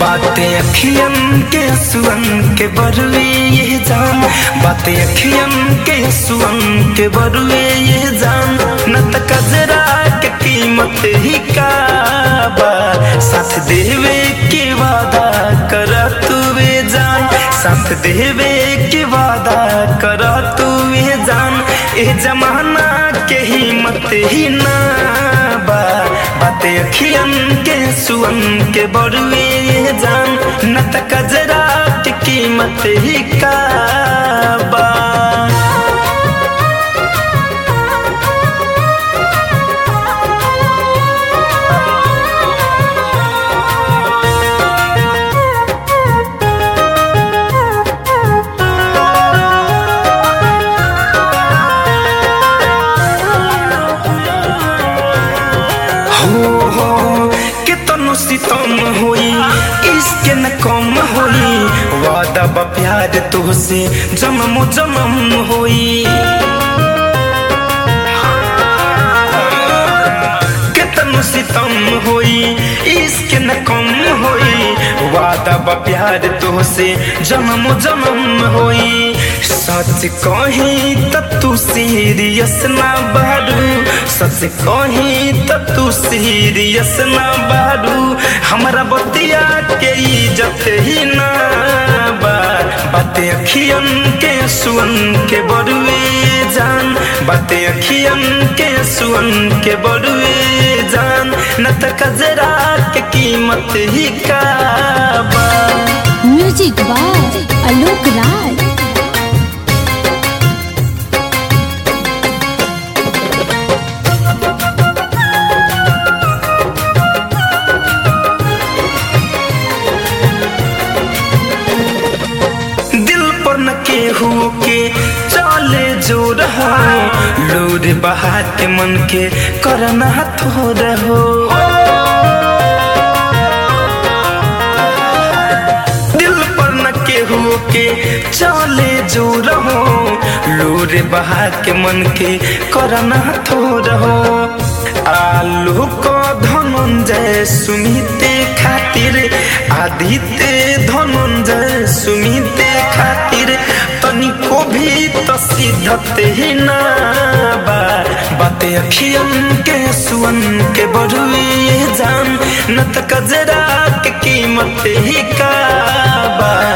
बातें अखियन के सुअन के बरुए ये जान बातें अखियन के सुअन के बरुए ये जान न त कजरा के कीमत ही का बा साथ देवे के वादा कर तू वे जान साथ देवे के वादा कर तू वे जान ए जमाना के हिम्मत ही ना बा बातें अखियन के सुअन के बरुए ये जान न त कजरा के कीमत ही का बा हो हो कितनो सितम होई इसके न कम होई वादा बा प्यार तुहसे जन्म जन्म होई कितनो सितम होई इसके न कम होई वादा बा प्यार तुहसे जन्म जन्म होई सच कही त तू सीरियस ना बारू सच कही त तू सीरियस ना बारू हमरा बतिया के इज्जत ही ना बा बातें अखियन के सुअन के बरुए जान बातें अखियन के सुअन के बरुए जान न त कजरा के कीमत ही का बा म्यूजिक बाय आलोक राय दिल पर न केहू के चले जो रहो लोर बहा के मन के करना थो रहो दिल पर न केहू के चले जो रहो लोर बहा के मन के करना थो रहो आलू को धनंजय सुमिते खातिर आदित्य धनंजय सुमिते खातिर तनिको भी तो सिद्धत ही ना बा बातें अखियन के सुअन के बरुए जान न त कजरा के कीमत ही का बा